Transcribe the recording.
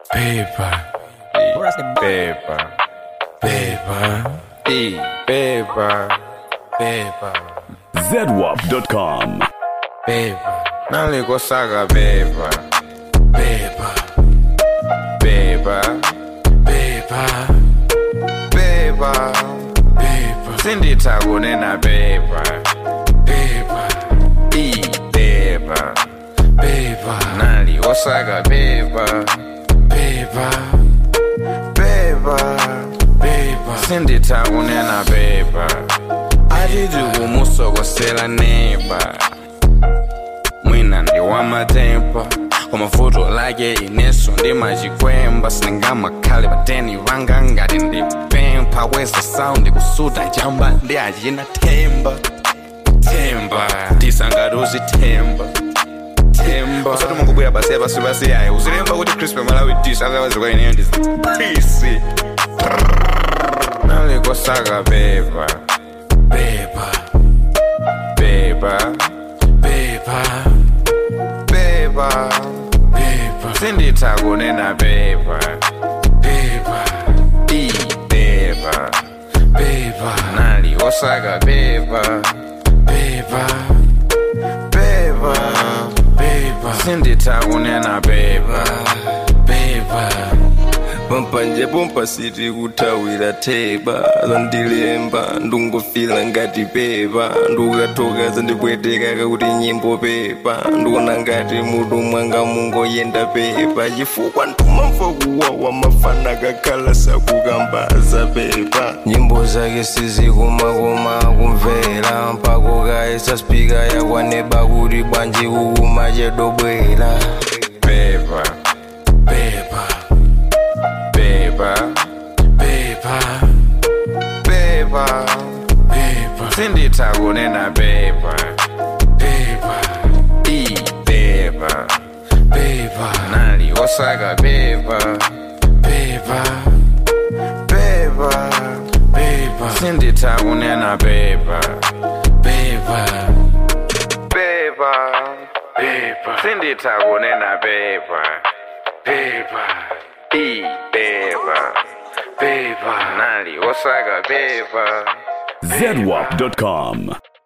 Paper, paper, paper, e paper, paper, zedwap.com. paper. Nalikosaka paper, paper, paper, paper, paper, paper. Sinditha kunena paper, paper, e paper, paper. Nalikosaka paper, paper, paper, paper. Sinditha kunena paper. Atiti kumusokosela neighbor mwina ndi wamatempa kwamavuto lake ineso ndimachikwemba sindingamakhale pateni vanga ngati ndipempha kweza saundi kusuta chamba ndi achina themba themba tisangati uzithemba themba usati mungobwera basi yapasi basi yayo uzilemba kuti crispe malawi dish otherwise kwa ineyo ndizipisi nalikosaka pepa pepa pepa pepa pepa pepa sinditha kunena pepa pepa i pepa pepa nali osaka pepa pepa pepa pepa sinditha kunena pepa pepa pampa nje pompa siti kuthawira theba zandilemba ndungofila ngati pepa ndukathoka zandipweteka kakuti nyimbo pepa ndikuona ngati mutu mwanga mungoyenda pepa chifukwa ntumamva kuwawa mafana kakhala sakukambaza pepa nyimbo zake sizikumakoma kumvera mpako kaisa spika yakwaneba kuti bwanji kukuma chedobwera paper, paper, paper, paper, paper, paper. Sinditha kunena paper, paper, i paper, paper. Nali osaka paper, paper, paper, paper. Sinditha kunena paper, paper, paper, paper. Sinditha kunena paper, paper, i paper, paper. Nali osaka paper. zedwap.com.